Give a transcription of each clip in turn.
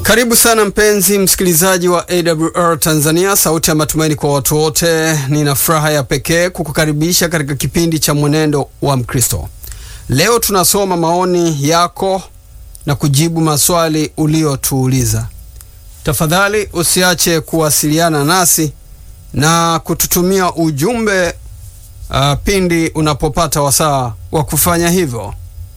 Karibu sana mpenzi msikilizaji wa AWR Tanzania, sauti ya matumaini kwa watu wote. Nina furaha ya pekee kukukaribisha katika kipindi cha mwenendo wa Mkristo. Leo tunasoma maoni yako na kujibu maswali uliotuuliza. Tafadhali usiache kuwasiliana nasi na kututumia ujumbe uh, pindi unapopata wasaa wa kufanya hivyo,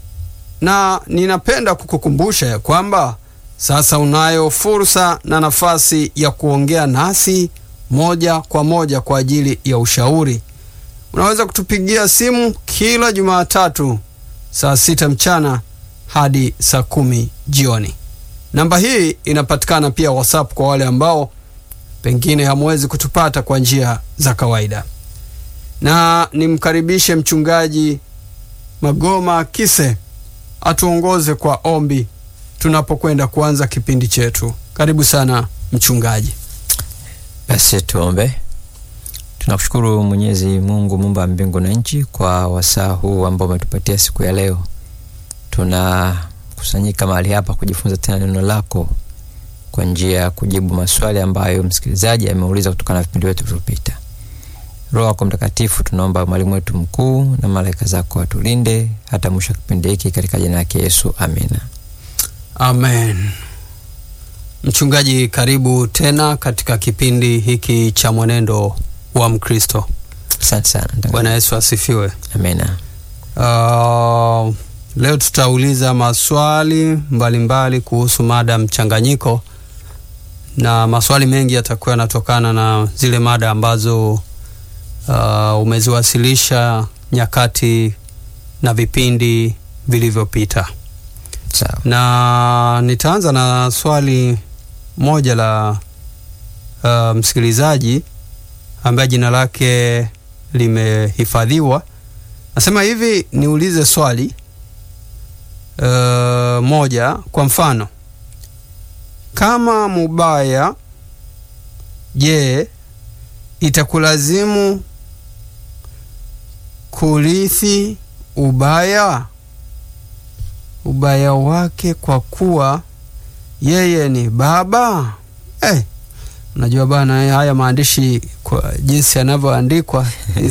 na ninapenda kukukumbusha ya kwamba sasa unayo fursa na nafasi ya kuongea nasi moja kwa moja kwa ajili ya ushauri. Unaweza kutupigia simu kila Jumatatu saa sita mchana hadi saa kumi jioni. Namba hii inapatikana pia WhatsApp kwa wale ambao pengine hamwezi kutupata kwa njia za kawaida. Na nimkaribishe mchungaji Magoma Kise atuongoze kwa ombi tunapokwenda kuanza kipindi chetu. Karibu sana mchungaji. Basi tuombe. Tunakushukuru Mwenyezi Mungu muumba mbingu na nchi kwa wasaa huu ambao umetupatia siku ya leo. Tunakusanyika mahali hapa kujifunza tena neno lako kwa njia ya kujibu maswali ambayo msikilizaji ameuliza kutokana na vipindi vyetu vilivyopita. Roho yako Mtakatifu, tunaomba mwalimu wetu mkuu na malaika zako watulinde hata mwisho wa kipindi hiki katika jina lake Yesu, amina. Amen. Mchungaji, karibu tena katika kipindi hiki cha mwenendo wa Mkristo. Asante sana. Bwana Yesu asifiwe. Amina. Uh, leo tutauliza maswali mbalimbali mbali kuhusu mada mchanganyiko, na maswali mengi yatakuwa yanatokana na zile mada ambazo uh, umeziwasilisha nyakati na vipindi vilivyopita. Sawa. Na nitaanza na swali moja la uh, msikilizaji ambaye jina lake limehifadhiwa. Nasema hivi, niulize swali uh, moja. Kwa mfano, kama mubaya, je, itakulazimu kurithi ubaya ubaya wake kwa kuwa yeye ni baba eh. Unajua bana, haya maandishi kwa jinsi yanavyoandikwa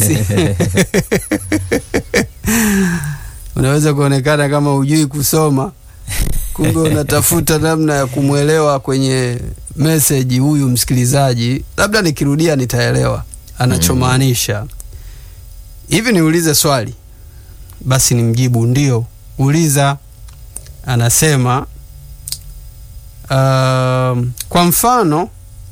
unaweza kuonekana kama hujui kusoma, kumbe unatafuta namna ya kumwelewa kwenye meseji huyu msikilizaji. Labda nikirudia nitaelewa anachomaanisha. Hivi niulize swali basi nimjibu ndio. Uliza. Anasema uh, kwa mfano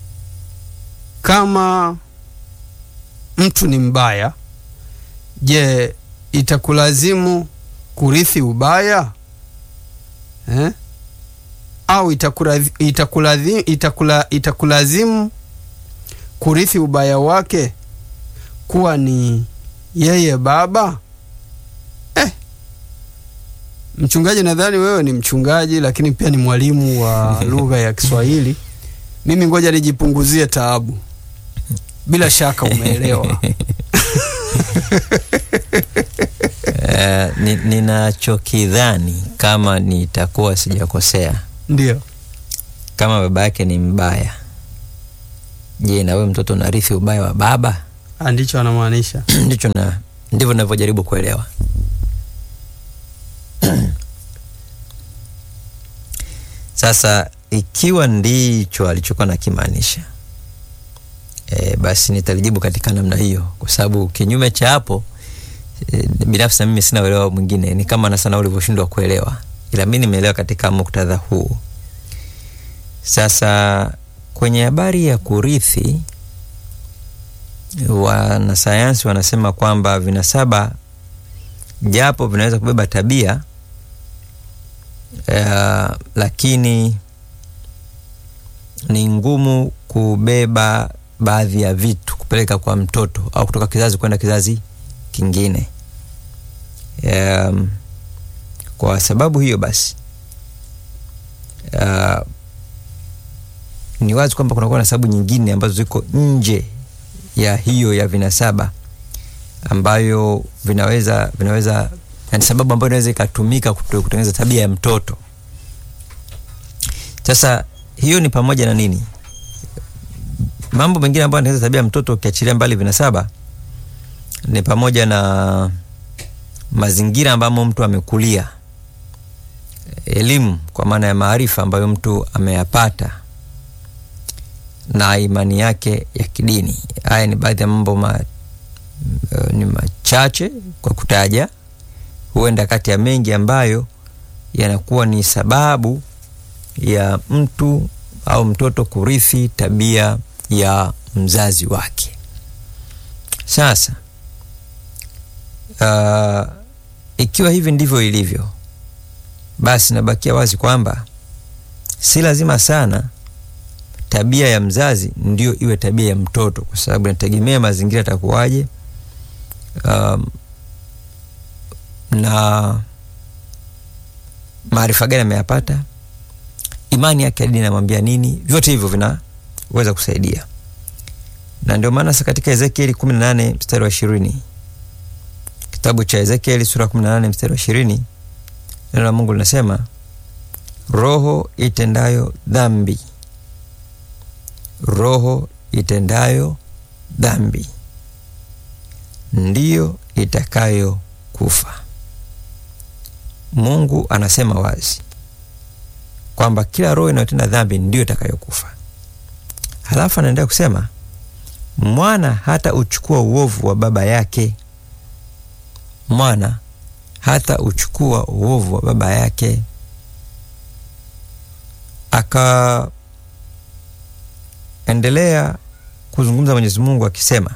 kama mtu ni mbaya, je, itakulazimu kurithi ubaya eh? Au itakulazimu, itakulazimu, itakula, itakulazimu kurithi ubaya wake kuwa ni yeye baba eh? Mchungaji, nadhani wewe ni mchungaji lakini pia ni mwalimu wa lugha ya Kiswahili. Mimi ngoja nijipunguzie taabu. Bila shaka umeelewa. Uh, ni, ninachokidhani kama nitakuwa sijakosea, Ndio. kama baba yake ni mbaya, je, na wewe mtoto unarithi ubaya wa baba? Ndicho anamaanisha. Ndicho na ndivyo navyojaribu kuelewa. Sasa ikiwa ndicho alichokuwa nakimaanisha, e, basi nitalijibu katika namna hiyo, kwa sababu kinyume cha hapo e, binafsi na mimi sina uelewa mwingine, ni kama na sana ulivyoshindwa kuelewa, ila mi nimeelewa katika muktadha huu. Sasa kwenye habari ya kurithi, wanasayansi wanasema kwamba vinasaba japo vinaweza kubeba tabia uh, lakini ni ngumu kubeba baadhi ya vitu kupeleka kwa mtoto au kutoka kizazi kwenda kizazi kingine. Um, kwa sababu hiyo basi uh, ni wazi kwamba kunakuwa na sababu nyingine ambazo ziko nje ya hiyo ya vinasaba ambayo vinaweza vinaweza yani sababu ambayo inaweza ikatumika kutengeneza tabia ya mtoto. Sasa hiyo ni pamoja na nini? Mambo mengine ambayo anaweza tabia mtoto ukiachilia mbali vinasaba ni pamoja na mazingira ambamo mtu amekulia, elimu kwa maana ya maarifa ambayo mtu ameyapata na imani yake ya kidini. Haya ni baadhi ya mambo ma, uh, ni machache kwa kutaja, huenda kati ya mengi ambayo yanakuwa ni sababu ya mtu au mtoto kurithi tabia ya mzazi wake. Sasa uh, ikiwa hivi ndivyo ilivyo, basi nabakia wazi kwamba si lazima sana tabia ya mzazi ndio iwe tabia ya mtoto, kwa sababu inategemea mazingira yatakuwaje, um, na maarifa gani ameyapata, imani yake ya dini inamwambia nini. Vyote hivyo vinaweza kusaidia, na ndio maana sasa katika Ezekieli 18 mstari wa ishirini kitabu cha Ezekieli sura 18 mstari wa ishirini neno la Mungu linasema roho itendayo dhambi roho itendayo dhambi ndiyo itakayo kufa. Mungu anasema wazi kwamba kila roho inayotenda dhambi ndiyo itakayokufa. Halafu anaendelea kusema mwana hata uchukua uovu wa baba yake, mwana hata uchukua uovu wa baba yake aka endelea kuzungumza Mwenyezi Mungu akisema,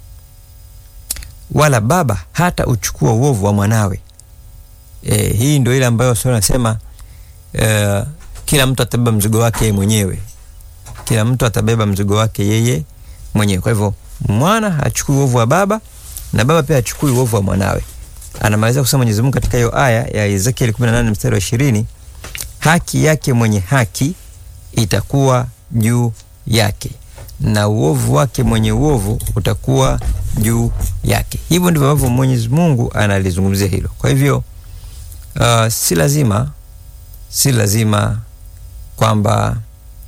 wala baba hata uchukua uovu wa mwanawe. E, hii ndio ile ambayo sura nasema e, kila mtu atabeba mzigo wake yeye mwenyewe, kila mtu atabeba mzigo wake yeye mwenyewe. Kwa hivyo mwana hachukui uovu wa baba na baba pia hachukui uovu wa mwanawe. Anamaliza kusema Mwenyezi Mungu katika hiyo aya ya Ezekiel 18 mstari wa 20, haki yake mwenye haki itakuwa juu yake na uovu wake mwenye uovu utakuwa juu yake. Hivyo ndivyo ambavyo Mwenyezi Mungu analizungumzia hilo. Kwa hivyo uh, si lazima si lazima kwamba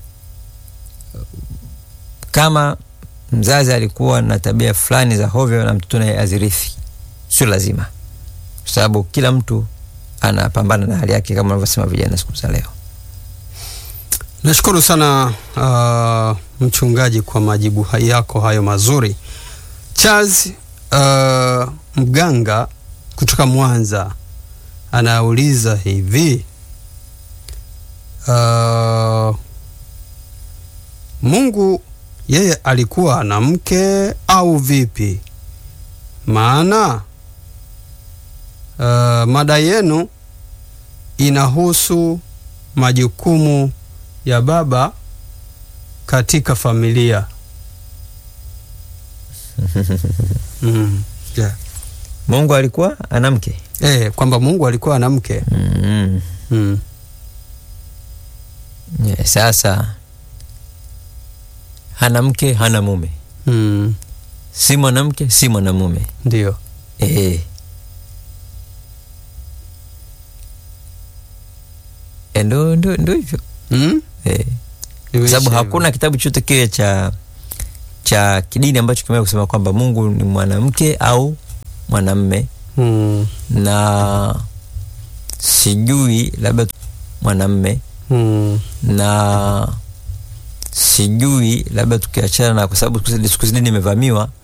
kama mzazi alikuwa na tabia fulani za hovyo na mtoto naye azirithi, sio lazima, kwa sababu kila mtu anapambana na hali yake, kama wanavyosema vijana siku za leo. Nashukuru sana uh, mchungaji kwa majibu yako hayo mazuri. Charles uh, Mganga kutoka Mwanza anauliza hivi uh, Mungu yeye alikuwa na mke au vipi? Maana uh, mada yenu inahusu majukumu ya baba katika familia. mm. yeah. Mungu alikuwa ana mke Eh, kwamba Mungu alikuwa ana mke mm. mm. yeah, sasa hana mke hana mume, mm. si mwanamke si mwanamume Ndio. eh. Eh, ndo ndo ndo hivyo mm? eh. Kwa sababu hakuna kitabu chote kile cha cha kidini ambacho kimeweza kusema kwamba Mungu ni mwanamke au mwanamme, mm. na sijui labda mwanamme mm. na sijui labda tukiachana na, kwa sababu siku hizi dini imevamiwa